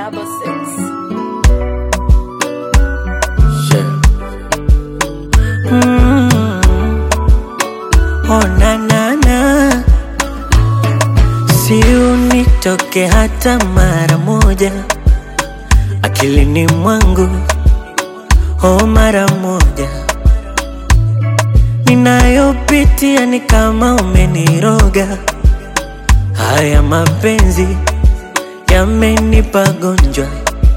double six. Yeah. Mm. Oh, na, na, na. Si unitoke hata mara moja akilini mwangu, oh, mara moja. Ninayopitia ni kama umeniroga, haya mapenzi yamenipa gonjwa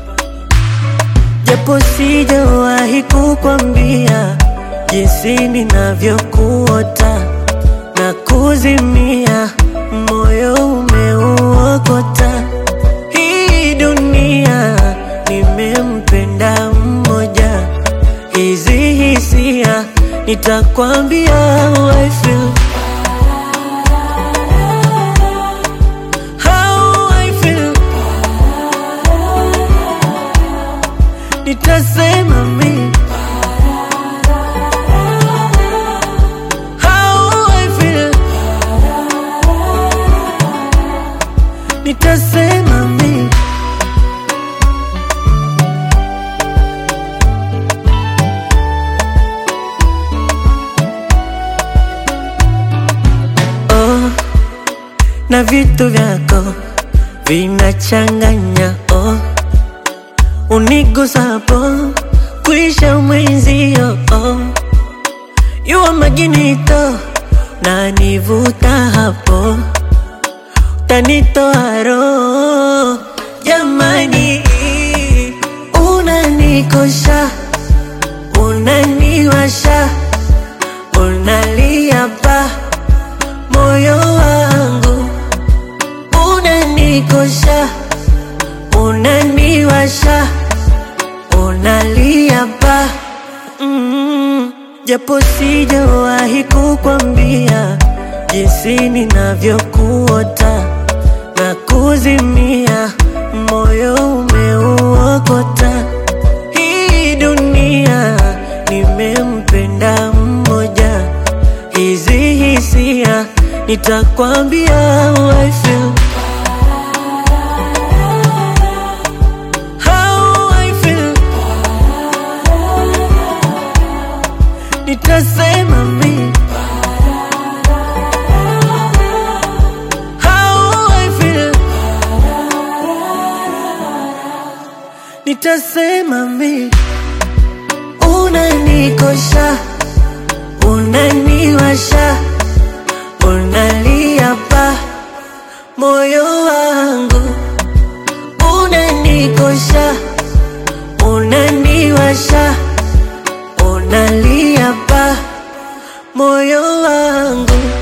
japo sijawahi kukwambia jinsi ninavyokuota na kuzimia, moyo umeuokota. Hii dunia nimempenda mmoja, hizi hisia nitakwambia how I feel. How I feel. Nitasema mi How I feel. Nitasema mi oh, na vitu vyako vinachanganya oh unigusapo kuisha mwenzio oh. yuwa maginito na nivuta hapo tanitoa roho jamani unanikosha unaniwasha unalia pa moyo wangu unanikosha unaniwasha unalia pa mm, japo sijawahi kukwambia jinsi ninavyokuota na kuzimia, moyo umeuokota. Hii dunia nimempenda mmoja, hizi hisia nitakwambia how I feel. How I feel. Nitasema mi How I feel. Nitasema mi unanikosha, unaniwasha, unalia pa moyo wangu, unanikosha, unaniwasha, unalia pa moyo wangu